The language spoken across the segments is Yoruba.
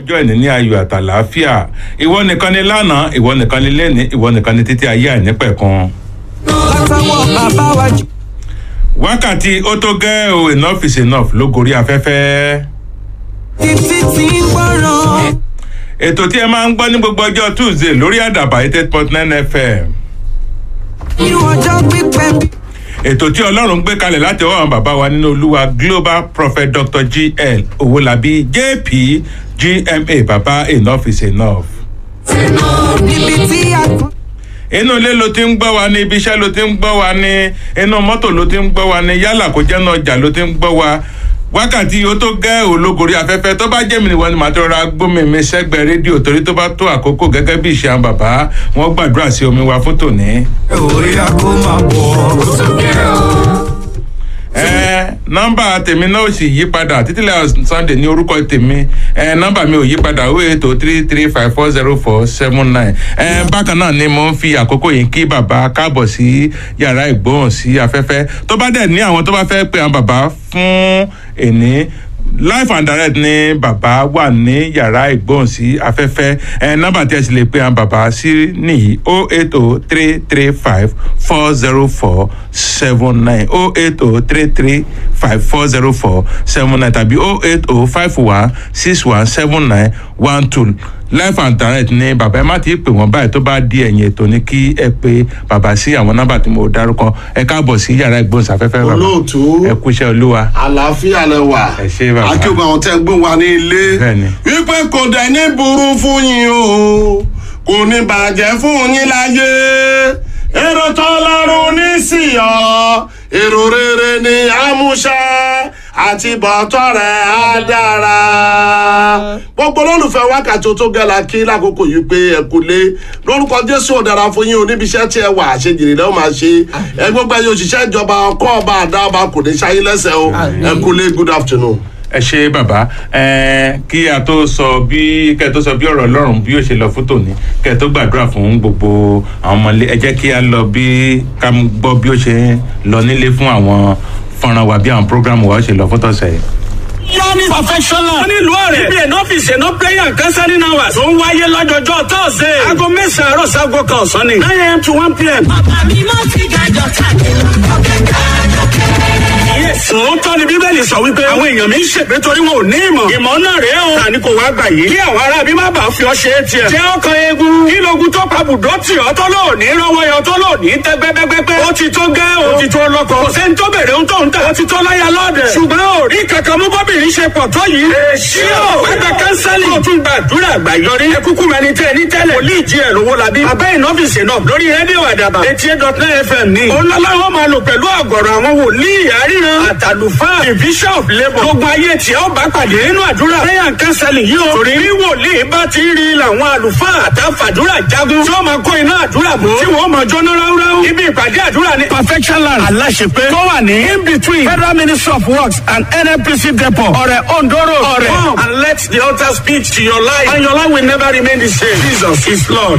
ọjọ́ ìní ní ayọ̀ àtàlàáfíà ìwọ nìkan ni lánàá ìwọ nìkan ni lẹ́ni ìwọ nìkan ni títí ayé àìnípẹ̀kun. látàwọn bàbá wa jù. wákàtí ó tó gẹ́ o enough is enough ló gorí afẹ́fẹ́. títí tí ń gbọ́ràn. ètò tí ẹ máa ń gbọ́ ní gbogbo ọjọ́ tuesday lórí àdàbà eight point nine fm. irú ọjọ́ pípẹ́ bí. ètò tí ọlọ́run gbé kalẹ̀ láti ọwọ́ àwọn bàbá wa nínú olúwa global prophet dr gl owolabi jp gma bàbá enough is enough. níbi tí a kọ́. inú ilé ló ti ń gbọ́ wa ní ibi iṣẹ́ ló ti ń gbọ́ wa ní inú mọ́tò ló ti ń gbọ́ wa ní yálà kó jẹ́ náà ọjà ló ti ń gbọ́ wa wákàtí ó tó gẹ́ ológorí afẹ́fẹ́ tó bá jẹ́ mi nìwọ ni màá tó rọra gbómi mi sẹ́gbẹ̀ẹ́ rédíò torí tó bá tó àkókò gẹ́gẹ́ bí ìṣe àwọn bàbá wọn gbàdúrà sí omi wa fún tòní. orí a kò máa bọ̀. ẹ nọmba tèmi náà sì yí padà títílẹ̀ sunday ní orúkọ tèmi ẹ nọmba mi ò yí padà ó ètò three three five four zero four seven nine ẹ bákan náà ni mo ń fi àkókò yìí kí bàbá káàbọ̀ sí yàrá ìgbóhùn sí afẹ́fẹ́ tó bá dẹ̀ ní àwọn tó bá fẹ́ pe àwọn bàbá fún èní life and direct ni bàbá wà ní yàrá ìgbóhùn sí afẹ́fẹ́ ẹ nọ́mbà tí ẹ sì lè pe àwọn bàbá sí nìyí o eight o three three five four zero four seven nine o eight o three three five four zero four seven nine tàbí o eight o five one six one seven nine one two life and direct ni bàbá ẹ má ti pè wọ́n báyìí tó bá di ẹ̀yìn ètò ni kí ẹ pe bàbá sí àwọn nọ́mbà tí mo dárúkọ ẹ káàbọ̀ sí yàrá ìgbóhùnsáfẹ́fẹ́ bàbá Olóòtú. ẹ kúṣẹ́ olúwa àlàáfíà lẹ wà. Ẹ ṣé bàbá. akíọ̀gbọ̀n àwọn tẹ́ ń gbé wa ní ilé. Bẹ́ẹ̀ni. wípé kò dẹ̀ ní burú fún yín o kò ní bàjẹ́ fún yín láyé èrò tọ́lọ́run ní sí ọ èrò rere ní àmúṣẹ àti bọ̀tọ̀ rẹ̀ á dára. gbogbo olólùfẹ́ wákàtí tó gẹ̀lá kí lákòókò yìí pé ẹ kú lé lórúkọ jésù ọ̀dára fún yín oníbiṣẹ́ tí ẹ wà àṣejìrì lẹ́wọ̀n máa ṣe ẹ gbogbo ẹyẹ òṣìṣẹ́ ìjọba ọkọ̀ ọba àdá ọba kò ní ṣayé lẹ́sẹ̀ o ẹ kú lé good afternoon. ẹ ṣe bàbá ẹ kí a tó sọ bí kẹ tó sọ bí ọ̀rọ̀ ọlọ́run bí yóò ṣe lọ fún tòní kẹ tó gbàdúrà fún gbogbo àwọn ọmọlé ẹ jẹ́ kí a lọ bí ká gbọ́ bí ó ṣe ń lọ nílé fún àwọn fọ́nrán wa bí àwọn prógrámù wa ó ṣe lọ fún tọ̀sẹ̀ yìí. Yanni professional. wọ́n ní ìlú ọ̀rẹ́. ibi ẹ̀nà ọ́fíìsì ẹ̀nà prayer and counseling hours. tó ń wáyé lọ́jọ́jọ́ tọ́sẹ̀. aago mẹ́sàn-án àárọ̀ sago kan ọ̀sán ni. nine am to one pm. Bàbá mi mọ́ ti gàjọ káàkiri, ọ̀kẹ́ káàjọ kẹ́rẹ́. Sòótọ́ ni Bíbélì sọ wípé àwọn èèyàn mi ń ṣègbè torí wọn ò ní ìmọ̀. Ìmọ̀ náà rèé o. Tani kò wá gbà yìí. Kí àwọn ará bí má bàa fi ọ ṣe é tiẹ̀. Jẹ́ ọkàn eegun. Kí logun tó pa bùdó tì ọ́ tó lò ní rọ́wọ́ yọ tó lò ní tẹ́ gbẹ́gbẹ́gbẹ́. Ó ti tó gẹ́ o. Ó ti tó lọ́kọ. Kò sẹ́ni tó bèrè ohun tó ń tà. Ó ti tó láyà lọ́dẹ̀. Ṣùgbọ́n ò rí kankan mú bọ́bìnrin ṣe pọ̀ tó yìí. Èsì o. Wẹ́gbẹ́ kánsẹ́lì. Ó tún gbàdúrà àgbàyọrí. Ẹ kúkú mẹni tẹ́ ní tẹ́lẹ̀. Wòlíì jí ẹ̀ lówó labí. Abẹ́ ìnọ́fíìsì náà lórí rédíò àdàbà. Etí eight dot nine FM ní. Òun lọ́lá wọn máa lò pẹ̀lú àgọ̀rọ̀ àwọn wòlíì àríran. Àtàlùfáà bishop labour. gbogbo ayé tí ó bá pàdé nínú àdúrà. prayer and counseling yìí o. torí bí wòlíì bá ti rí làwọn àlùfáà àtàfàdúrà jagun. tí wọ́n máa kó iná àdúrà bò. tí wọ́n máa jóná ráúráú. ibi ìpàdé àdúrà ní. perfection land aláṣepé. tó wà ní in between federal ministry of works and nnpc depot. ọ̀rẹ̀ ondoro ọ̀rẹ̀. come and let the altar speak to your life. and your life will never remain the same. jesus is lord.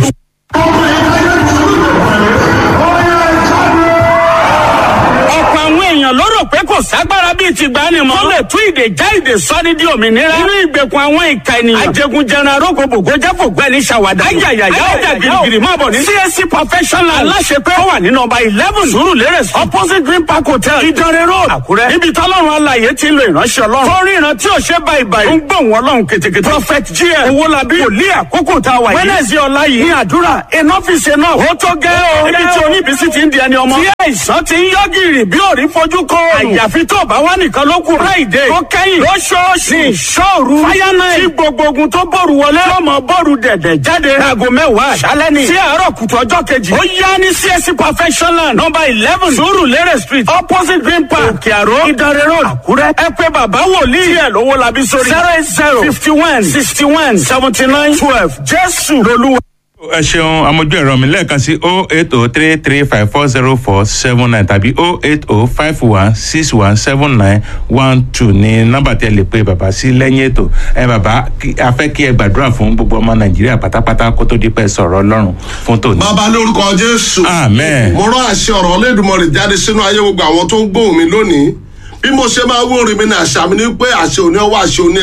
ọ̀pọ̀ àwọn èèyàn ló rò pé kò ságbára bíi ti gbani mọ́. tó lè tú ìdè já ìdè sọ́ni di òmìnira. nínú ìgbèkùn àwọn ìka ènìyàn. ajẹgunjẹran arógbòbò gojafo gbẹni ṣàwádà. ayayaya ọjà girigiri máa bọ̀ ní. csc professional aláṣepé ó wà ní nọmba eleven surulere opposite green park hotel ìdánrẹ́ road àkúrẹ́. níbi tọ́lọ́run alàyè ti ń lo ìránṣẹ́ ọlọ́run. tó rí ìran tí ò ṣe báyìí báyìí. ó ń gbọ̀n wọn lọ́hùn kètèkètè. prophet gm owólabí wòlíì àkókò tá a wà yìí. wẹ́nẹ̀sì ọ̀la yìí ní àdúrà enough is enough. ó tó gẹ́ o. ibi tí oníbísí ti ń di ẹni ọmọ. tí àìsàn ti ń yọ gírì bí òrí fojú kọ. àyàfi tó bá wà nìkan ló kù. friday tó kẹ́yìn lóṣooṣù ní ìṣòru. fáyánà tí gbogbo ogun tó bọ̀rù wọlé. lọ́mọ bọ̀rù dẹ̀dẹ̀ jáde. aago mẹ́wàá àṣálẹ́ ni. sí àárọ̀ kùtù ọjọ́ kejì. ó yá ní csc perfectionland number eleven surulere street opposite green park òkè àró ìdánrẹ́ road àkúrẹ́. ẹ pé bàbá wòlíì ẹ̀ lówó labí sórí. zero eight zero fifty one sixty one seventy nine twelve jésù lolúwa. ẹ ṣeun amójú ẹ̀rọ mi lẹ́ẹ̀kan sí o eight o three three five four zero four seven nine tàbí o eight o five one six one seven nine one two ní nọ́mbà tí ẹ lè pe bàbá sí lẹ́yìn ètò ẹ bàbá kí- a fẹ́ kí ẹ gbàdúrà fún gbogbo ọmọ nàìjíríà pátápátá kó tó di pẹ́ sọ̀rọ̀ ọlọ́run fún tòní. bàbá lórúkọ jésù. Amen. mo rán àṣẹ ọ̀rọ̀ ọlẹ́dùnmọ̀rì jáde sínú ayé gbogbo àwọn tó ń gbóhùn mi lónìí bí mo ṣe máa wó orin mi ní àṣà mi ní pé àṣẹ òní ọwọ́ àṣẹ òní ẹsẹ̀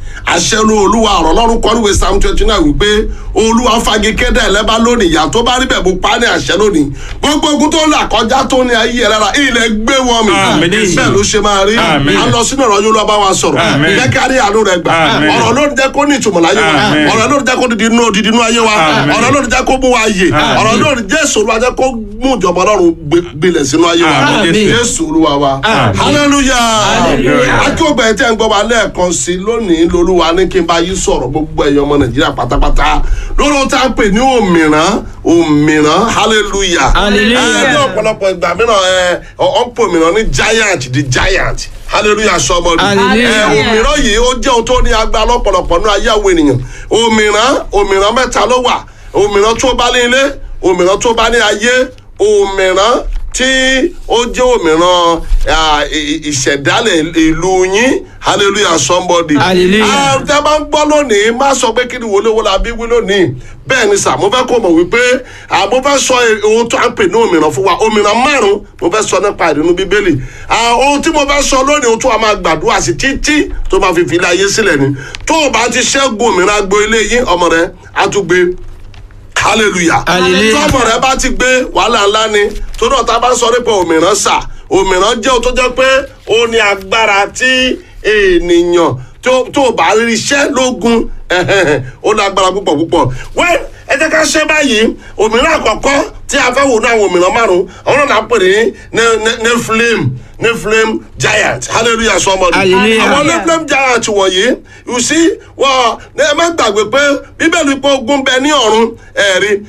àṣẹ ló olúwa ọ̀rọ̀ lọ́rùn kọ́ níwèé psalm twenty nine wípé olúwa fagi kéde ẹlẹ́bà lónìí ìyá tó bá rí bẹ̀ bó pa ní àṣẹ lónìí gbogbo ogun tó là kọjá tó ní ayé ẹ̀ lára ilẹ̀ gbé wọn mi Àmín. bẹ́ẹ̀ ló ṣe máa rí Àmín. à ń lọ sínú ọ̀rọ̀ yóò lọ́ bá wa sọ̀rọ̀ Àmín. jẹ́ ká rí àánú rẹ̀ gbà Àmín. ọ̀rọ̀ ló ń jẹ́ kó ní ìtumọ̀ láyé wa Àmín. ọ̀rọ̀ ló ń jẹ́ kó didi inú odidi inú ayé wa Àmín. ọ̀rọ̀ ló ń jẹ́ kó mú wa yè Àmín. ọ̀rọ̀ ló ń jẹ́ sòrò ajẹ́ kó mú ìjọba ọlọ́run gbé- gbilẹ̀ sínú ayé wa Àmín. jésù olúwa wa hallelujah Hallelujah. akíọ̀gbà ẹ̀ tẹ́ ń gbọ́ wa lẹ́ẹ̀kan sí i lónìí lolúwa ní kí n bá yí sọ̀rọ̀ gbogbo ẹ̀yọ́ ọmọ nàìjíríà pátápátá lórí ohun tá a pè ní òmìrán òmìrán hallelujah Hallelujah. ẹ ní ọ̀pọ̀lọpọ̀ ìgbà mìíràn ẹ ọ̀ ń pè òmìrán ní giant the giant hallelujah sọmọdé Hallelujah. ẹ òmìrán yìí ó jẹ́ ohun tó ní agbára lọ́pọ̀lọpọ̀ ní ayé àwọn ènìyàn òmìrán òmìrán mẹ́ta ló wà òmìrán tó bá ní ilé òmìrán tó bá ní ayé òmìrán tí ó jẹ́ òmìrán ah, ì- ì- ìṣẹ̀dálẹ̀ ìlú yín hallelujah somebody. Hallelujah. Ah, tẹ́ bá ń gbọ́ lónìí má sọ pé kí ni wọlé wọlé àbí wí lónìí bẹ́ẹ̀ ni sà mo fẹ́ kó mọ̀ wípé ah, mo fẹ́ sọ ohun tó à ń pè ní òmìrán fún wa òmìrán márùn-ún mo fẹ́ sọ nípa ìdùnnú bíbélì Ah, ohun tí mo fẹ́ sọ lónìí ohun tó a máa gbàdúrà sí títí tó máa fi fi ilé ayé sílẹ̀ ni tó o bá ti ṣẹ́gun òmìrán agbo ilé yín ọmọ rẹ á tún gbé hallelujah Hallelujah. tọ́mọ rẹ bá ti gbé wàhálà ńlá ni tó náà tá a bá sọ nípa òmìrán sà òmìrán jẹ́ ohun tó jẹ́ pé ó ní agbára tí ènìyàn tó tó bá rí iṣẹ́ lógun ó ní agbára púpọ̀ púpọ̀ wẹ́n ẹ jẹ́ ká ṣe báyìí òmìrán àkọ́kọ́ tí a fẹ́ wò ní àwọn òmìrán márùn-ún àwọn náà pè ní ne- ne- nephilim nephilim giant hallelujah sọmọdé Hallelujah. àwọn nephilim giant wọ̀nyí you see wọ́n ní ẹ má gbàgbé pé bíbélì pé ogun bẹ ní ọ̀run ẹ̀rí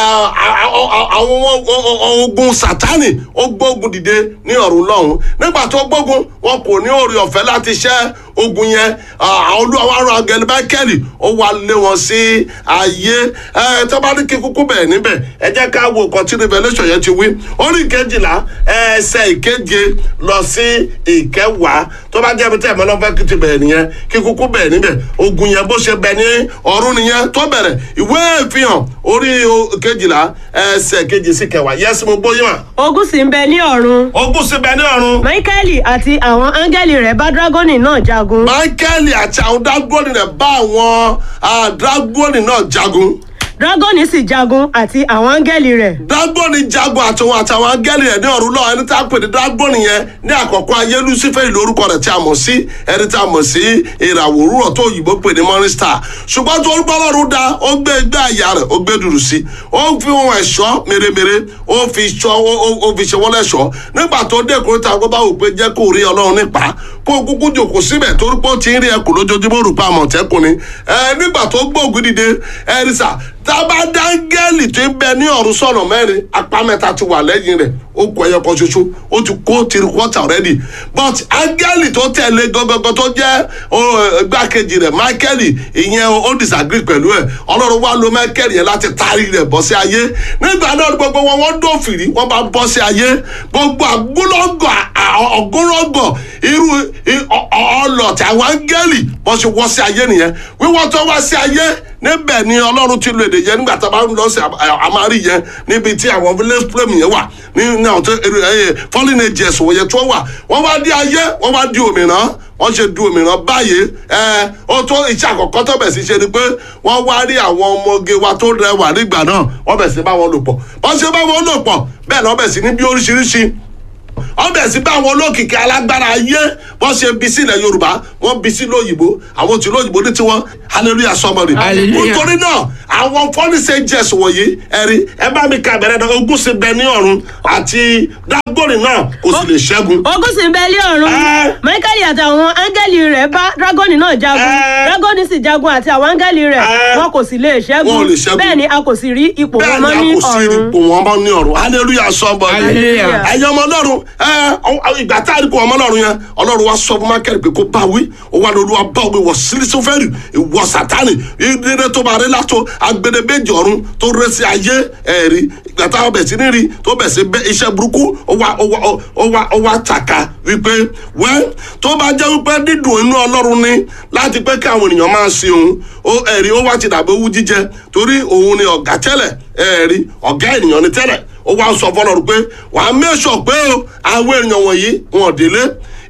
àwọn ogun sátani ó gbógun dìde ní ọ̀run lọ́hùn nígbà tó gbógun wọn kò ní oore ọ̀fẹ́ láti ṣẹ́ ogun yẹn àwọn olúwa arọ agẹlẹ bákẹ́lì ó wá lé wọn sí ayé ẹ tó bá ní kí kúkú bẹ̀ níbẹ̀ ẹ jẹ́ ká wo nǹkan tí revolution yẹn ti wí orí ìkejìlá ẹsẹ̀ ìkeje lọ sí ìkẹwàá tó bá jẹ́ ibi tí ẹ̀mọ́ náà fẹ́ kí ti bẹ̀rẹ̀ nìyẹn kí kúkú bẹ̀ níbẹ̀ ogun yẹn bó ṣe bẹ̀ ní ọ̀run nìyẹn tó bẹ̀rẹ̀ ìwé ìfihàn orí o- kejìlá ẹsẹ̀ kejì sí kẹwàá yẹ́sì mo bóyá wà. ogun sì ń bẹ ní ọ̀run ogun sì bẹ̀ ní ọ̀run. michaeli àti àwọn áńgẹ́lì rẹ̀ bá dragoni náà jagun michael àti àwọn dragoni rẹ̀ bá àwọn ah, dragoni náà jagun dragoni sì jagun àti àwọn áńgẹ́lì rẹ̀ dragoni jagun àtàwọn àtàwọn angẹ́lì rẹ̀ ní ọ̀run lọ́wọ́ ẹni tí a pè ní dragoni yẹn ní àkọ́kọ́ ayé lucifer ìlú orúkọ rẹ̀ tí a mọ̀ sí ẹni tí a mọ̀ sí ìràwọ̀ òwúrọ̀ tó òyìnbó pè ní morning star ṣùgbọ́n tó orúkọ ọlọ́run dá ó gbé gbé àyà rẹ̀ ó gbé dùrù sí ó fi ohun ẹ̀ṣọ́ mèremère ó fi ṣọ́ ó- ó- ó fi ṣe wọ́n lẹ́ṣọ́ nígbà tó dé kúrò tá a gbọ́ bá wò pé jẹ́ kó rí ọlọ́run nípa kó kúkú jòkó síbẹ̀ torí pé ó ti ń rí ẹkùn lójoojúmọ́ rò pa àmọ̀tẹ́kùn ni ẹ nígbà tó gbóògùn dìde ẹ rí sà tábà dáńgẹ́lì tó ń bẹ ní ọ̀run sọ̀nà mẹ́rin apá mẹ́ta ti wà lẹ́yìn rẹ̀ ó kọ ẹyọ kan ṣoṣo ó ti kó three quarter already but áńgẹ́lì tó tẹ̀lé gangan tó jẹ́ ó, igbákejì rẹ̀ michael ìyẹn ó disagree pẹ̀lú ẹ̀ ọlọ́run wá lo michael yẹn láti taari rẹ̀ bọ́ sí ayé nígbà náà gbogbo wọn wọ́n dófìrí wọ́n bá bọ́ sí ayé gbogbo àgbólọ́gọ̀ ọ̀gọ́rọ́gọ̀ irú i- ọ- ọ- ọlọ́tì àwọn áńgẹ́lì bọ́ sí wọ́ sí ayé nìyẹn wíwọ́n tó wá sí ayé níbẹ̀ ni ọlọ́run ti lo èdè yẹn nígbà tá a bá ń lọ sí àmárì yẹn níbi tí àwọn village flame yẹn wà ní ní àwọn tó ẹ fallen angels wọ̀nyẹn tó wà wọ́n wá di ayé wọ́n wá di òmìrán wọ́n ṣe du òmìrán báyìí ẹ ó tó iṣẹ́ àkọ́kọ́ tó bẹ̀ sí ṣe ni pé wọ́n wá rí àwọn ọmọge wa tó rẹwà nígbà náà wọ́n bẹ̀ sí bá wọn lò pọ̀ wọ́n ṣe bá wọn lò pọ̀ bẹ́ẹ̀ náà bẹ̀ sí ní bí oríṣiríṣi wọ́n bẹ̀ sí bá àwọn olókìkí alágbára ayé wọ́n ṣe bí sílẹ̀ yorùbá wọ́n bí sí lóyìnbó àwọn tí lóyìnbó ní tiwọn hallelujah sọmọdé. Hallelujah. nítorí náà àwọn fọ́nísẹ̀ jẹ̀sùn wọ̀nyí ẹ̀rí ẹ bá mi ka bẹ̀rẹ̀ náà ogún sí bẹ ní ọ̀run àti dágbòrì náà kò sì lè ṣẹ́gun. ogun sì ń bẹ ní ọ̀run Ẹ́. michaeli àti àwọn áńgẹ́lì rẹ̀ bá dragoni náà jagun Ẹ́. dragoni sì jagun àti àwọn áńgẹ́lì rẹ̀ Ẹ́. wọn kò sì lè Wọn ò ṣẹ́gun lè ṣẹ́gun. bẹ́ẹ̀ ni a kò sì rí ipò wọn bẹ́ẹ̀ mọ́ ni ní a kò sí ọ̀run ipò wọn bá ní ọ̀run hallelujah sọmọdé. Hallelujah. ẹ̀yin ọmọ ọlọ́run ẹ ọ- ìgbà tá a rí kó ọmọ ọlọ́run yẹn ọlọ́run wa sọ fún mákẹ́rì pé kó bá wí ó wà lórí wa bá wí wọ sílísọ́fẹ́rì ìwọ sátánì ìdílé tó bá rí látó agbẹdẹbẹjì ọ̀run tó rẹ sí ayé ẹ̀rí ìgbà tá a bẹ̀ sí ní rí tó bẹ̀ sí bẹ́ iṣẹ́ burúkú ó wá ó wá ó wá ó wá tàka wípé wẹ́ tó bá jẹ́ wípé dídùn inú ọlọ́run ni láti pé kí àwọn ènìyàn máa sin òun ó ẹ̀rí ó wá ti dàbí owú jíjẹ torí òun ni ọ̀gá tẹ́lẹ̀ ẹ̀rí ọ̀gá ènìyàn ni tẹ́lẹ̀ ó wá sọ fọlọ́run pé wàá mẹ́sọ̀ pé o àwọn èèyàn wọ̀nyí wọn ò délé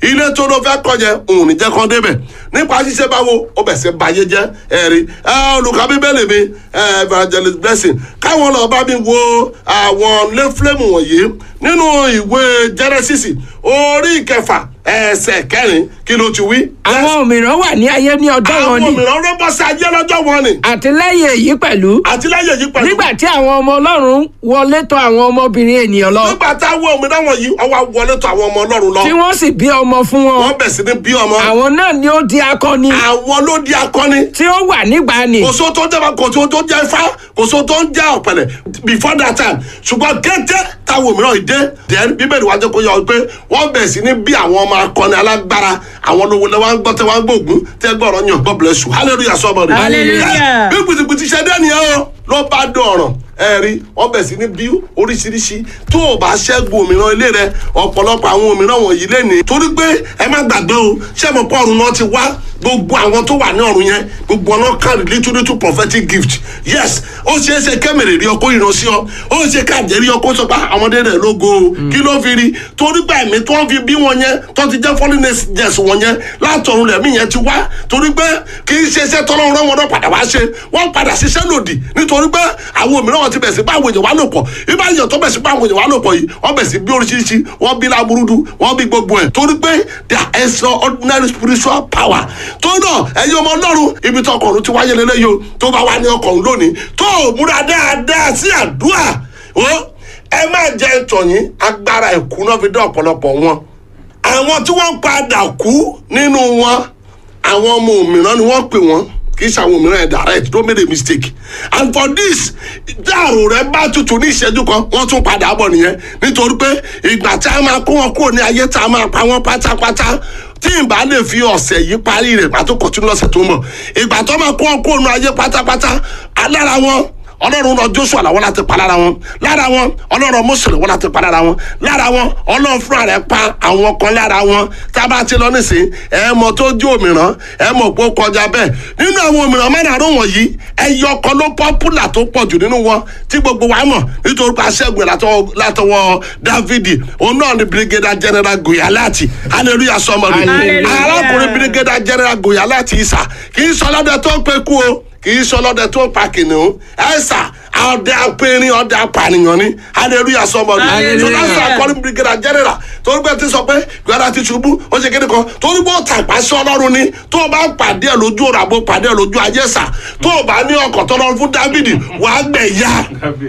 ilé tó ló fẹ́ kọ́ yẹn òun ní jẹ́ kán débẹ̀ nípa ṣíṣe báwo ó bẹ̀ sí bayé jẹ́ ẹ̀rí olùkọ́ bíbélì mi eh, evangelist blessing káwọn lọ bá mi wo àwọn lẹ́fúlẹ́mù wọ̀nyí nínú ìwé genesis orí ìkẹfà ẹsẹ̀ kẹrin kí ló ti wí. àwọn òmíràn wà ní ayé ní ọjọ́ wọn àwọn ni mìíràn rẹ bọ́ sí ayé lọ́jọ́ wọn ni àti lẹ́yìn èyí pẹ̀lú àtìlẹ́yìn yìí pẹ̀lú. nígbà tí àwọn ọmọ ọlọ́run wọlé tọ̀ àwọn ọmọbìnrin ènìyàn lọ nígbà táwọn òmìnira wọ̀nyí ọwọ́ wọlé tó àwọn ọmọ ọlọ́run lọ tí wọ́n sì bí ọmọ fún wọn wọ́n bẹ̀ sí ní bí ọmọ àwọn náà ni ó di akọni àwọn ló di akọni tí ó wà nígbàanì kò só tó jẹ́ kò só tó jẹ́ ifá kò só tó ń jẹ́ ọ̀pẹ̀lẹ̀ before that time ṣùgbọ́n kété táwọn òmìnira yìí dé then bíbélì wájú kó yọ pé wọ́n bẹ̀ sí ní bí àwọn ọmọ akọni alágbára àwọn olówó lẹ́wọ́ ń gbọ́ tẹ́ wọ́n ń gbóògùn tẹ́ gbọ́rọ̀ yàn God bless you hallelujah sọ́mọ́ni. Hallelujah. bí pìtìpìtì ṣe dé nìyẹn o ló bá dọ̀ràn ẹ rí wọ́n bẹ̀ sí ní bí oríṣiríṣi tó o bá ṣẹ́gun òmìnira ilé rẹ ọ̀pọ̀lọpọ̀ àwọn òmìnira wọ̀nyí lẹ́ni torí pé ẹ má gbàgbé o ṣé mo pọ̀ ọ̀run náà ti wá gbogbo àwọn tó wà ní ọ̀run yẹn gbogbo ọ̀nà carry little little prophetic gift yes ó ṣeé ṣe kẹ́mẹ̀rẹ̀ rí ọkọ ìran sí ọ ó ṣe káàjẹ́ rí ọkọ sọ pé ọmọdé rẹ̀ lógo o kí ló fi rí torí pé ẹ̀mí tó ń fi bí wọn yẹn tó ti jẹ́ foreigners wọn yẹn látọ̀run lẹ̀mí yẹn ti wá torí pé kì í ṣe iṣẹ́ tọ́lọ́run rán wọn náà padà wá ṣe wọ́n padà ṣiṣẹ́ lòdì nítorí pé àwọn òmìnira wọn ti bẹ̀ sí báwọn èèyàn wá lò pọ̀ ibà èèyàn tó bẹ̀ sí báwọn èèyàn wá lò pọ̀ yìí wọ́n bẹ̀ sí bí oríṣiríṣi wọ́n bí láburúdú wọ́n bí gbogbo ẹ̀ torí pé there is no ordinary spiritual power tó náà ẹ̀yin ọmọ ọlọ́run ibi tó ọkọ̀run ti wáyé lélẹ́yìí o tó bá wá ní ọkọ̀run lónìí tó o múra dáadáa sí àdúrà o ẹ má jẹ́ ìtọ̀yìn agbára ẹ̀kú náà fi dá ọ̀pọ̀lọpọ̀ wọn àwọn tí wọ́n padà kú nínú wọn àwọn ọmọ òmìnira ni wọ́n pè wọ́n kì í ṣe àwọn òmìnira ẹ̀ direct don't make a mistake and for this dáàrò rẹ bá tutù ní ìṣẹ́jú kan wọ́n tún padà bọ̀ nìyẹn nítorí pé ìgbà tí a máa kó wọn kúrò ní ayé tá a máa pa wọ́n pátápátá tí n bá lè fi ọ̀sẹ̀ yìí parí rẹ̀ pàtó kọ̀tún lọ́sẹ̀ tó ń bọ̀ ìgbà tó máa kó wọn kúrò ní ayé pátápátá alára wọn ọlọ́run rọ joshua làwọn láti pa lára wọn lára wọn ọlọ́run mose làwọn láti pa lára wọn lára wọn ọlọ́run fúnra rẹ̀ pa àwọn kan lára wọn tá a bá ti lọ nísìn ẹ mọ tó jó òmìrán ẹ mọ pé ó kọjá bẹ́ẹ̀ nínú àwọn òmìrán mẹ́rààrún wọ̀nyí ẹyọ kan ló pọ́pùlà tó pọ̀ jù nínú wọn tí gbogbo wa mọ̀ nítorí pé aṣẹ́gun látọwọ́ látọwọ́ dávidi òun náà ni brigadier general goyalati hallelujah sọmọdé Hallelujah. arákùnrin brigadier general goyalati isa kì í sọ lọ́dẹ tó ń pe kú o kì í sọlọ́dẹ tó pa kìnìún ẹ̀sà ọdẹ apẹ̀rin ọdẹ apànìyàn ni hallelujah sọmọdé Hallelujah. so that's why calling brigadier general torí pé ti sọ pé gbọ́dọ̀ ti ṣubú ó ṣe kéde kan torí bó tàpá sí ọlọ́run ni tó o bá ń pàdé ẹ̀ lójú ọ̀rọ̀ àbò pàdé ẹ̀ lójú ayé sà tó o bá ní ọkọ̀ tọ́lọ́run fún dávidi wàá gbẹ̀ ya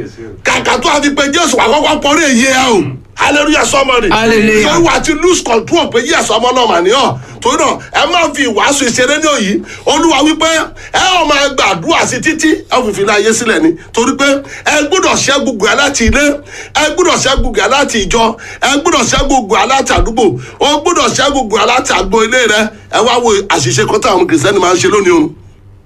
kàkà tó a fi pe jésù wà kọ́kọ́ pọ́nrí èyí ẹ o hallelujah sọmọdé Hallelujah. torí wà á ti lose control pé yíyà sọmọ náà mà ní ọ torí náà ẹ má fi ìwàásù ìṣeré ní òyì olúwa wípé ẹ ọ máa gbàdúrà sí títí ẹ ò fi fi láyé sílẹ̀ ni torí pé ẹ gbọ́dọ̀ ṣẹ́gun gùn láti ilé ẹ gbọ́dọ̀ ṣẹ́gun gùn láti ìjọ ẹ gbọ́dọ̀ ṣẹ́gun gùn láti àdúgbò ó gbọ́dọ̀ ṣẹ́gun gùn láti àgbo ilé rẹ ẹ wá wo àṣìṣe kan táwọn kìrìsìtẹ́nì máa ń ṣe lónìí o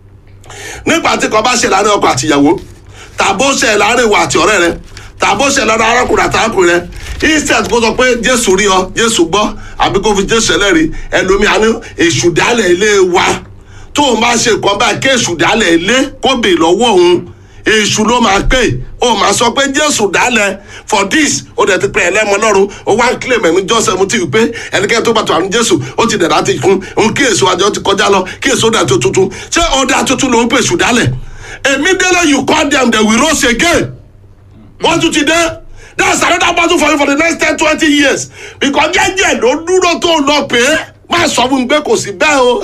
nígbà tí kan bá ṣe láàrin ọkọ àtìyàwó tàbó ṣe láàrin ìwà àti ọ̀rẹ́ rẹ tàbó ṣe lọ́dọ̀ arákùnrin àtàkùnrin rẹ instead kó sọ pé jésù rí ọ jésù gbọ́ àbí kó fi jésù ẹlẹ́rìí ẹlòmíà ní èṣù dálẹ̀ ilé wa tó o máa ṣe nǹkan báyìí kí èṣù dálẹ̀ ilé kó bè lọ́wọ́ òun èṣù ló máa pè ó máa sọ pé jésù dálẹ̀ for this ó dẹ̀ ti pẹ́ ẹlẹ́mọ lọ́rùn ó wá ń kílè mẹ́mí jọ́sẹ̀ mu ti wí pé ẹnikẹ́ni tó bá tó àrùn jésù ó ti dẹ̀dá ti kún òun kí èso àjọ ti kọjá lọ kí èso dà tó tuntun ṣé ọ̀dà tuntun ló ń pè èṣù dálẹ̀ immediately you call them they will rose again wọ́n tún ti dé that's another battle for you for the next ten twenty years because jẹ́jẹ́ ló dúró tó lọ pé má sọ fún mi pé kò sí bẹ́ẹ̀ o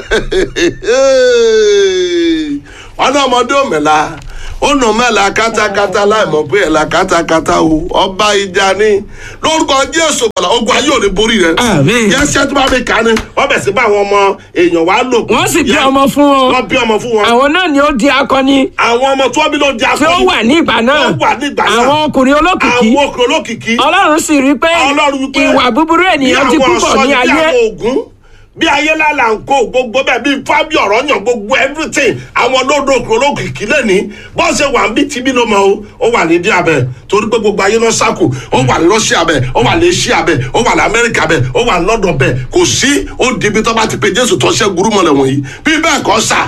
wọn náà ọmọdé òmìnira ó nà mẹ́la kátákátá láì mọ̀ pé ẹ̀la kátákátá o ọba ìjà ni lórúkọ jésù bọ̀lá ogun ayé ò ní borí rẹ Àmín. yẹsẹ̀ tó bá mi kà á ni wọ́n bẹ̀ sí bá àwọn ọmọ èèyàn wá lò wọ́n sì bí ọmọ fún wọn wọ́n bí ọmọ fún wọn àwọn náà ni ó di akọni àwọn ọmọ tí wọ́n bí ló di tí ó akọni wà ní ìgbà náà Ó wà ní ìgbà náà. àwọn ọkùnrin olókìkí àwọn okòó olókìkí ọlọ́run sì rí pé Ọlọ́run wípé ìwà búburú ènìyàn ti bí àwọn púpọ̀ ọ̀ṣọ́ ní ni, bí ayé àwọn ògún bí ayé lálà ń kó gbogbo bẹ́ẹ̀ bí fábí ọ̀rọ̀ yàn gbogbo everything àwọn olódò olókìkí lẹ́ni bó ṣe wà ń bí tibí ló mọ o ó wà ní díà bẹ́ẹ̀ torí pé gbogbo ayé náà sákò ó wà ní Russia bẹ́ẹ̀ ó wà ní Asia bẹ́ẹ̀ ó wà ní America bẹ́ẹ̀ ó wà ní London bẹ́ẹ̀ kò sí ó di ibi tó bá ti pe Jésù tó ṣe gurú mọ́lẹ̀ wọ̀nyí bí bẹ́ẹ̀ kọ́ sà ẹ́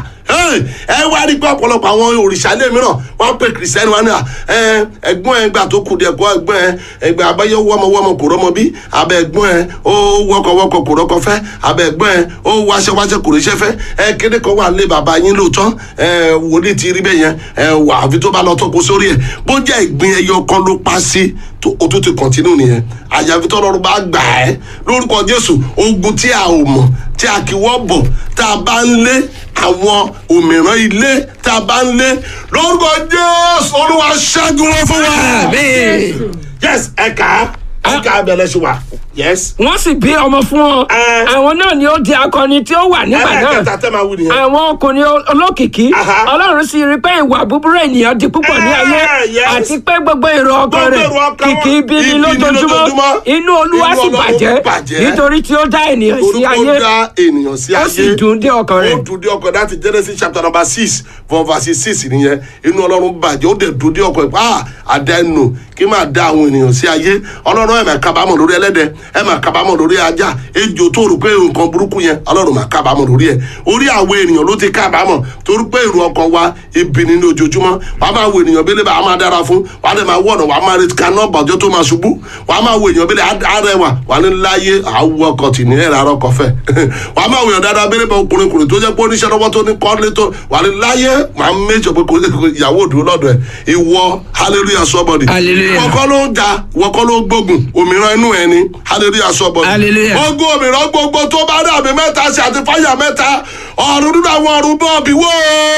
Hey, ẹ wá rí pé ọ̀pọ̀lọpọ̀ àwọn òrìṣà ilé mìíràn wọ́n pe kìrìsìtẹ́nì wọn ní à ẹ ẹ̀gbọ́n ẹ gbà tó kù díẹ̀ kọ́ ẹ̀gbọ́n ẹ ẹgbẹ́ abẹ́yẹ wọ́mọwọ́mọ kò rọ́mọ bí abẹ́ ẹ̀gbọ́n ẹ ó wọ́kọ̀wọ́kọ̀ kò rọ́kọ fẹ́ abẹ́ ẹ̀gbọ́n ẹ ó wáṣẹ́wáṣẹ́ kò ríṣẹ́ fẹ́ ẹ kéde kan wà lé bàbá yín lóòótọ́ ẹ wòlíì ti rí bẹ́ẹ̀ yẹn ẹ wà àfi tó bá lọ tó kó sórí ẹ bó jẹ́ ìgbín ẹyọ kan ló pa sí tó o tún ti kọ̀ntínú nìyẹn àyàfi tó lọ́rùn bá gbà ẹ́ lórúkọ jésù ogun tí a ò mọ̀ tí a kì wọ́ bọ̀ tá a bá ń lé àwọn òmìrán ilé tá a bá ń lé lórúkọ jésù olúwa ṣẹ́gun wọn fún wa. Àmín. yes ẹ̀ka ẹ̀ka abẹ́lẹ̀ ṣe wà yes. wọ́n sì bí ọmọ fún wọn Ẹ. àwọn náà ni ó di akọni tí ó wà nígbà náà ẹ̀ẹ́dẹ̀kẹta tẹ́ máa wí nìyẹn. àwọn ọkùnrin olókìkí Aha. ọlọ́run sì rí i pé ìwà búburú ènìyàn di púpọ̀ ní ayé Eh, yes. àti pé gbogbo èrò ọkàn Gbogbo rẹ̀ èrò ọkàn wọn, kìkì ibi ni ibi ni lójoojúmọ́ lójoojúmọ́. inú olúwa Inú sì Ọlọ́run bàjẹ́ bàjẹ́. nítorí tí ó dá ènìyàn sí orúkọ ayé dá ènìyàn sí ayé ó sì dùn dé ọkàn rẹ̀ ó dùn dé ọkàn láti genesis chapter number six from verse six nìyẹn inú ọlọ́run bàjẹ́ ó dẹ̀ dùn dé ọkàn ẹ̀ ah àdánù kí máa dá àwọn ènìyàn sí ayé ọlọ́run ẹ̀ máa kábàámọ̀ lórí ẹlẹ́dẹ̀ ẹ̀ máa kábàámọ̀ lórí ajá ejò tó rò pé nǹkan burúkú yẹn ọlọ́run máa kábàámọ̀ lórí ẹ̀ orí àwọn ènìyàn ló ti kábàámọ̀ torí pé èrò ọkàn wa ibi ni ní ojoojúmọ́ wàá máa wo ènìyàn bẹ́lẹ̀ bá a máa dára fún wàá dẹ̀ máa wọ̀nà wàá máa retí kaná bàjọ́ tó máa ṣubú wàá máa wo ènìyàn bẹ́lẹ̀ arẹwà wàá ní láyé àwọ̀ ọkọ̀ tì ní ẹ̀rọ arọ́kọ̀ fẹ́ wàá máa wo ènìyàn dáadáa bẹ́lẹ̀ bá ọkùnrin kùnrin tó jẹ́ pé oníṣẹ́ lọ́wọ́ tó ní kọ́lé tó wàá ní láyé wàá méjọ pé kò kò ìyàwó òdúró lọ́dọ̀ ẹ̀ ìwọ hallelujah somebody Hallelujah. ìwọ kọ́ ló ń ja ìwọ kọ́ ló ń gbógun òmìrán inú ẹ ni hallelujah somebody Hallelujah. ogun òmìrán gbogbo tó bá dàbí mẹ́ta sí àti fáyà mẹ́ta ọ̀run nínú àwọn ọ̀run bọ́ọ̀bì wó.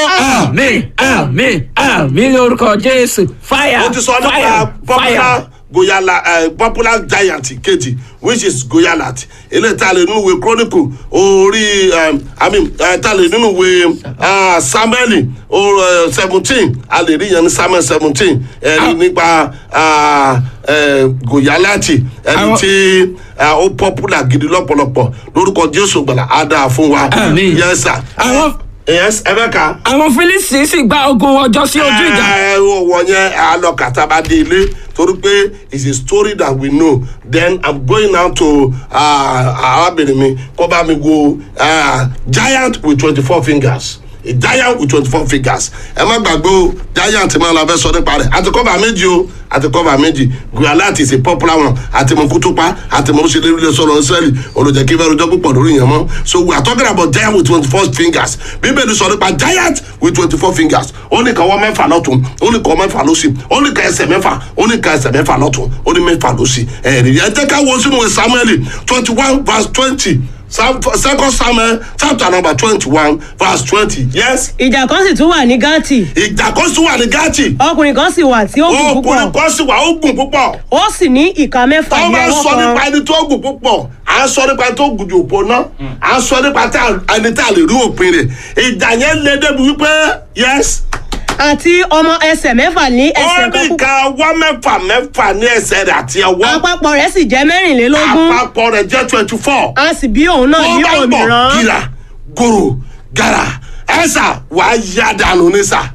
àmín àmín àmín lórúkọ jésù fire ó ti sọ nípa fire popular fire. goyala uh, popular giant kejì which is goyalat eléyìí tá a lè nínú ìwé chronicle orí um, i mean uh, tá a lè nínú ìwé uh, samuel seventeen a lè rí yẹn ní samuel seventeen ẹ̀rí nípa uh, uh, goyalati ẹni Àwọn- tí uh, ó popular gidi lọ́pọ̀lọpọ̀ lórúkọ jésù gbàlà á dáa fún wa Àmín. yes sir Àwọn- yes ẹ bẹ ká àwọn fílísì sì gba ogun ọjọ́ sí ojú ìjà ẹ wọ yẹn alọkàtà bá dé ilé torí pé it's a story that we know then i'm going now to arábìnrin mi kó bá mi wo uh, giant with twenty-four fingers a giant with twenty-four fingers ẹ má gbàgbé o giant máa la fẹ́ sọ nípa rẹ̀ àti kọ́ba méjì o àti kọ́ba méjì gualat is a popular one àti mọ kútúpá àti mọ ṣe lérí sọ̀rọ̀ israeli olùjẹ́ kí fẹ́ẹ́ rojọ́ púpọ̀ lórí yẹn mọ́ so we are talking about giant with twenty-four fingers bíbélì sọ nípa giant with twenty-four fingers ó ní kan wọ́n mẹ́fà lọ́tún ó ní kan mẹ́fà lọ́sì ó ní kan ẹsẹ̀ mẹ́fà ó ní kan ẹsẹ̀ mẹ́fà lọ́tún ó ní mẹ́fà lọ́sì ẹ̀rí ẹ jẹ́ ká wo sínú ìwé samuel twenty-one verse twenty second samuel chapter number twenty-one verse twenty yes ìjà kan sì tún wà ní gátì ìjà kan sì wà ní gátì ọkùnrin kan sì wà tí ó gùn ọkùnrin púpọ̀ kan sì wà ó gùn púpọ̀ ó sì ní ìka mẹ́fà táwọn ní bá ọwọ́ sọ nípa kan ẹni tó gùn púpọ̀ à ń sọ nípa ẹni tó gùn jù òpó náà à ń sọ nípa tá- ẹni tá a lè rí òpin rẹ̀ ìjà yẹn lé débi wípé yes àti ọmọ ẹsẹ̀ mẹ́fà ní ó ẹsẹ̀ ní kan púpọ̀ ìka wá mẹ́fà mẹ́fà ní ẹsẹ̀ rẹ̀ àti ẹwọ́ àpapọ̀ rẹ̀ sì jẹ́ mẹ́rìnlélógún àpapọ̀ rẹ̀ jẹ́ twenty four a sì bí òun náà tó ní bá ń bọ̀ òmìrán gíra gòrò gàrà ẹ̀sà wàá yá dànù ní sà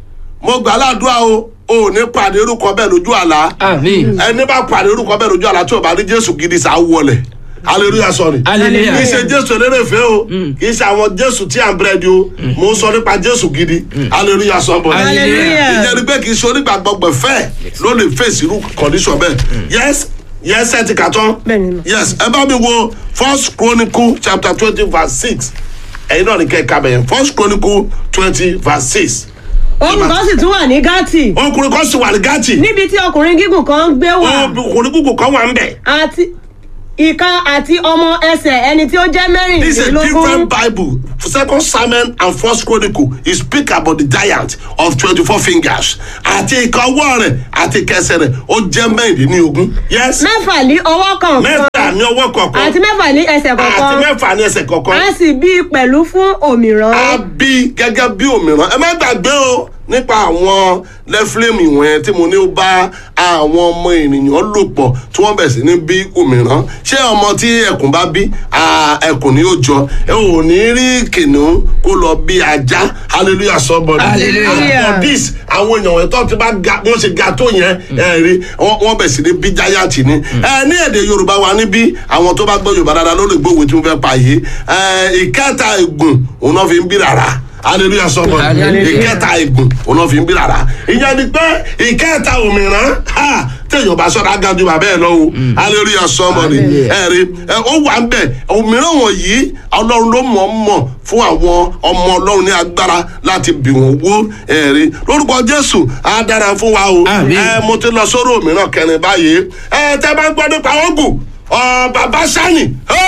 mo gbà ládùúgbà o ò ní pàdé orúkọ bẹ́ẹ̀ lójú àlá àmín ẹni bá pàdé orúkọ bẹ́ẹ̀ lójú àlá tí o bá rí jésù gidi sá wọlé hallelujah sorry Hallelujah. kì í ṣe jésù elérèfé o kì í ṣe àwọn jésù tí à ń bẹ̀rẹ̀ di o mo ń sọ nípa jésù gidi hallelujah sọ́bọ̀ Hallelujah. ìyẹn ni pé kì í ṣe onígbàgbọ́ gbẹ̀fẹ́ ló lè fèsì irú condition bẹ́ẹ̀ yes yes ẹ ti kà tán Bẹ́ẹ̀ni. yes ẹ bá mi wo first chronicle chapter twenty verse six ẹ̀yin náà ní kẹ́ ẹ ká bẹ̀yẹn first chronicle twenty verse six òun kan sì tún wà ní gátì ọkùnrin kan sì wà ní gátì níbi tí ọkùnrin gígùn kan gbé wà ọkùnrin kúkú kan wà ń bẹ̀. àti ìka àti ọmọ ẹsẹ̀ ẹni tí ó jẹ́ This is a mẹ́rìnlélógún different Bible. Second Samuel and First Chronicle is speak about the giant of twenty-four fingers. Àti ìka ọwọ́ rẹ̀ àti kẹsẹ̀ rẹ̀ ó jẹ́ mẹ́rìndínlógún. Yes. mẹ́fà ní ọwọ́ kọ̀ọ̀kan Mẹ́fà ní ọwọ́ kọ̀ọ̀kan. àti mẹ́fà ní ẹsẹ̀ Àti kọ̀ọ̀kan mẹ́fà ní ẹsẹ̀ kọ̀ọ̀kan. a sì bí i pẹ̀lú fún òmìrán A bí gẹ́gẹ́ bí òmíràn. Ẹ má gbàgbé o nípa àwọn lẹ́fílẹ́mù ìwọ̀n tí mo ní ó bá àwọn ọmọ ènìyàn lò pọ̀ tí wọ́n bẹ̀ sí ní bí òmíràn. Ṣé ọmọ tí ẹkùn bá bí ah, ẹkùn ni ó jọ? Ẹ ò ní rí kìnìún kó lọ bí ajá. Hallelujah somebody. Hallelujah. For this àwọn èèyàn wọn tó ti bá ga wọ́n ṣe ga tó yẹn ẹ rí wọ́n wọ́n bẹ̀ sí ní bí jáyàtì ni. ẹ ní èdè yorùbá wa níbí àwọn tó bá gbọ́ yorùbá dáadáa ló lè gbóhùn tí wọ́n fẹ́ pa yìí. ẹ ìkẹta ègùn òun náà fi ń bí rárá hallelujah sọmọ Hallelujah. ìkẹta ìgùn òun fi ń bí rárá ìyẹn ni pé ìkẹta òmìrán ha téèyàn bá sọ̀rọ̀ agájú bàbá ẹ̀ lọ́wọ́ hallelujah sọmọ ni Hallelujah. ẹ̀rí ẹ, ó wà ń bẹ̀ òmìrán wọ̀nyí ọlọ́run ló mọ̀ ọ́ mọ̀ fún àwọn ọmọ ọlọ́run ní agbára láti bì wọ́n wó ẹ̀rí lórúkọ jésù á dára fún wa o Àmín. ẹ mo ti lọ sórí òmìrán kẹrin báyìí ẹ tẹ bá ń gbọ́ nípa ọgùn ọ bàbá sani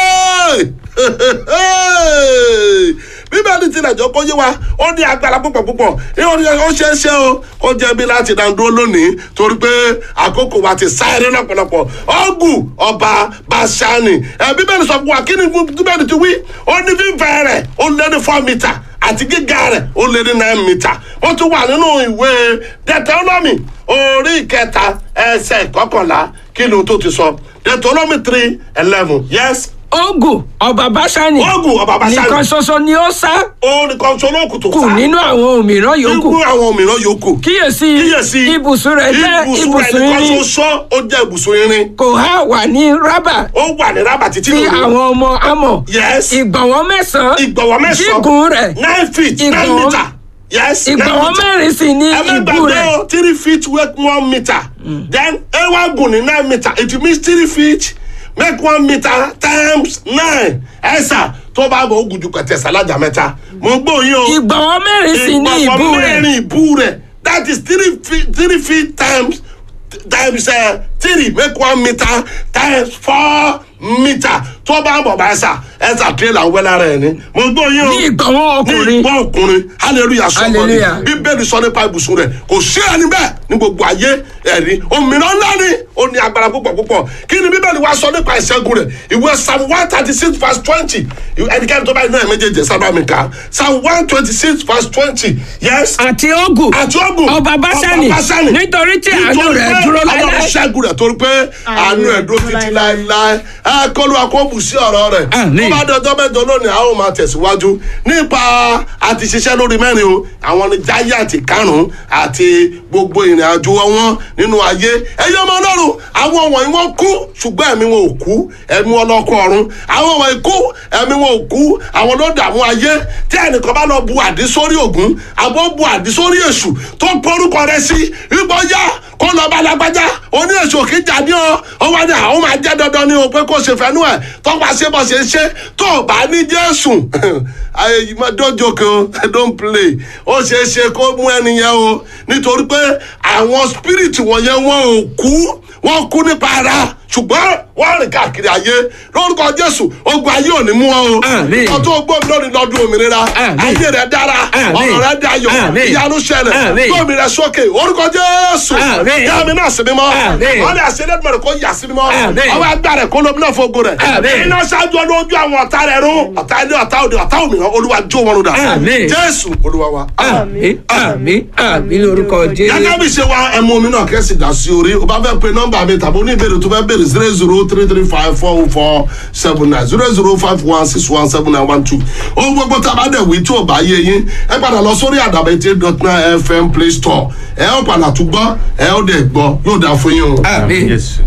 bíbélì tilẹ̀ jọ kó yé wa ó ní agbára púpọ̀ púpọ̀ ó ní ó ṣeé ṣe o ó jẹ́ bí láti dá dúró lónìí torí pé àkókò wa ti sáré lọ́pọ̀lọpọ̀ ọgùn ọba basani ẹ bíbélì sọ fún wa kí ni bíbélì ti wí ó ní fífẹ́ rẹ̀ ó lé ní four metre àti gíga rẹ̀ ó lé ní nine metre ó tún wà nínú ìwé deuteronomy orí ìkẹta ẹsẹ̀ kọkànlá kí ni o tó ti sọ deuteronomy three eleven yes ogun ọba báṣánì ogun ọba basani nìkan ṣoṣo ni ó sá ó nìkan sọ lóòkù tó kù nínú àwọn òmíràn yòókù ikú àwọn mìíràn yòókù kíyèsí kíyèsí ibùsùn rẹ̀ jẹ́ ibùsùn rẹ̀ ibùsùn nìkan irin ṣoṣo ó jẹ́ ibùsùn irin kò há wà ní rábà ó wà ní rábà títí tí lónìí. àwọn ọmọ amọ̀ yes ìgbọ̀nwọ́ mẹ́sàn-án ìgbọ̀wọ́ mẹ́sàn-án gígùn rẹ̀ nine feet nine Ìgbọ̀nwọ́- meter yes nine ìgbọ̀nwọ́ meter. mẹ́rin sì ní ẹ má ìbú gbàgbé rẹ̀ o three feet make one meter then ewa gùn ní nine meter it means three feet make one meter times nine ẹ̀sà tó bá bọ̀ ó gùn ju kẹtẹ̀sà lájà mẹ́ta mo gbóyin o ìgbọ̀nwọ́ mẹ́rin sì ní ìbú ìgbọ̀nwọ́ rẹ̀ mẹ́rin ìbú rẹ̀ that is three feet three feet times times uh, three make one meter times four meter tó bá bọ̀ bá ẹ̀sà ẹ̀sà tírélà wẹ́lá rẹ̀ ni mo gbóyin o ní ìgbọ̀nwọ́ ní ọkùnrin ìgbọ́ ọkùnrin hallelujah sọ́kọ́ ni Hallelujah. bíbélì sọ nípa ibùsùn rẹ̀ kò sí ẹni bẹ́ẹ̀ ní gbogbo ayé ẹ̀rí òmìnira ńlá ni ó ní agbára púpọ̀ púpọ̀ kí ni bíbélì wá sọ nípa ìṣẹ́gun rẹ̀ ìwé psalm one thirty six verse twenty ẹnikẹ́ni tó bá iná ẹ̀ méjèèjì sábà mi kà á psalm one twenty six verse twenty yes àti ogun àti ogun ọba báṣánì nítorí tí àánú rẹ̀ dúró ọlọ́run láéláé ṣẹ́gun rẹ̀ torí pé àánú ẹ̀ dúró títí láéláé ẹ kọlu akóbù sí ọ̀rọ̀ rẹ̀ Àmín. tó bá dọjọ́ mẹ́jọ lónìí a ó máa tẹ̀síwájú nípa àti ṣiṣẹ́ lórí mẹ́rin o àwọn ni giant karùn-ún àti gbogbo ìrìn àjò wọn nínú ayé ẹyẹ ọmọ ọlọ́run àwọn wọ̀nyí wọ́n kú ṣùgbọ́n ẹ̀mí wọn ò kú ẹ̀mí wọn lọ́kọ̀ ọ̀run àwọn wọ̀nyí kú ẹ̀mí wọn ò kú àwọn ló dààmú ayé tí ẹnìkan bá lọ bu àdí sórí ògún àbọ̀ bu àdí sórí èṣù tó porúkọ rẹ sí ipò yá kó lọ bá lágbájá oní èṣù òkè jáde ọ ó wá ní àwọn máa jẹ́ dandan ní o pé kó ṣe fẹ́nu ẹ̀ tó bá ṣe bọ́ ṣe ń ṣe tó o bá ní jésù ayé yìí máa dọ́jọ́ kan don't play ó ṣeé ṣe kó mú ẹni yẹn o nítorí pé àwọn spirit wọ̀nyẹn wọn ò kú wọn kú nípa ara ṣùgbọ́n wọ́n rìn káàkiri ayé lórúkọ jésù ogun ayé ò ní mú wọn o Àmín. ìtọ́ tó gbọ́ mi lónìí lọ́dún òmìnira Àmín. ayé rẹ̀ dára Àmín. ọ̀rọ̀ rẹ̀ dayọ̀ Àmín. ìyanu ṣẹlẹ̀ Àmín. gbọ́mi rẹ̀ sókè orúkọ jésù Àmín. yàmi náà sí mímọ́ Àmín. wọ́n lè ṣe lẹ́dùnmọ̀ rẹ̀ kó yà sí mímọ́ Àmín. ọwọ́ agbára rẹ̀ kó lómi náà fógo rẹ̀ Àmín. iná ṣáájú olójú àwọn ọ̀tá rẹ̀ rún ọ̀tá ilé ọ̀tá òde ọ̀tá òmìnira olúwa jó wọn rúdà Àmín. jésù olúwa wa. àmì àmì àmì lórúkọ gẹ́gẹ́ jésù. bí ṣe wa ẹmu omi náà kẹ́sì dá sí orí o bá fẹ́ pe nọ́mbà mi tàbí oní ìbéèrè tó fẹ́ béèrè zero zero three three five four four seven nine zero zero five one six one seven nine one two ohun gbogbo tá a bá dẹ̀ wí tí ò bá yé yín ẹ padà lọ sórí àdàbẹ̀tẹ̀ dot nine fm play store ẹ ó padà tún gbọ́ ẹ ó dẹ̀ gbọ́ yóò dá fún yín o. àmì Jésù.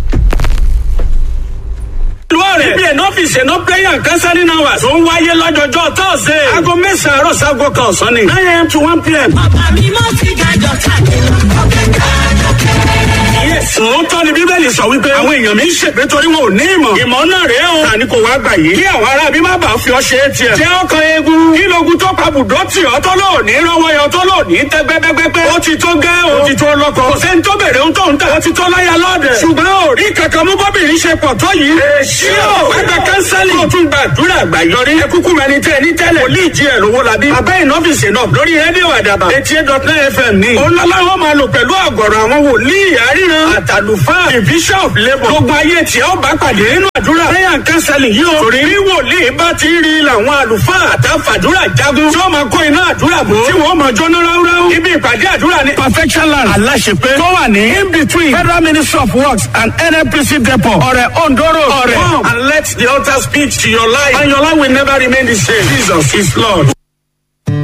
lóòrè ibi ẹ̀nà ọ́fíìsì ẹ̀nà prayer and counseling hours tó ń wáyé lọ́jọ́jọ́ tọ́sídẹ̀ẹ́. aago mẹ́sàn-án àárọ̀ sago kan ọ̀sán ni. nine am to one pm. Bàbá mi mọ́ sí kájọ káàkiri, ọ̀kẹ́ kájọ kẹ́rẹ́. Sòótọ́ ni Bíbélì sọ wípé àwọn èèyàn mi ń ṣègbé torí wọn ò ní ìmọ̀. Ìmọ̀ náà rèé o. Tani kò wá gbà yìí. Kí àwọn ará bí má bàa fi ọ ṣe é tiẹ̀. Jẹ́ ọkàn eegun. Kí logun tó pa bùdó tì ọ́ tó lò ní rọ́wọ́ yọ tó lò ní tẹ́ gbẹ́gbẹ́gbẹ́. Ó ti tó gẹ́ o. Ó ti tó lọ́kọ. Kò sẹ́ni tó bèrè ohun tó ń tà. Ó ti tó láyà lọ́dẹ̀. Ṣùgbọ́n ò rí kankan mú bọ́bìnrin ṣe pọ̀ tó yìí. Èsì o. Ẹgbẹ́ kánsẹ́lì. Ó tún gbàdúrà àgbàyọrí. Ẹ kúkú mẹni tẹ́ ní tẹ́lẹ̀. Wòlíì jí ẹ̀ lówó labí. Abẹ́ ìnọ́fíìsì náà lórí rédíò àdàbà. Eighty eight dot nine FM ní. Ó lọ́lá wọn máa lò pẹ̀lú àgọ̀rọ̀ àwọn wòlíì àríran. Àtàlùfáà bishop labour. Gbogbo ayé tí ó bá pàdé nínú àdúrà. Prayer and counseling yìí o. Torí bí wòlíì bá ti rí làwọn àlùfáà àtàfàdúrà jagun. Tí wọ́n máa kó iná àdúrà bò. Tí wọ́n máa jóná ráúráú. Ibi ìpàdé àdúrà ni. Perfection land. Aláṣepé. Tó wà ní. In between Federal Ministry of Works and NNPC depot. Ọ̀rẹ́ Ondoro. Ọ̀rẹ́. Come and let the altar speak to your life. And your life will never remain the same. Jesus is Lord.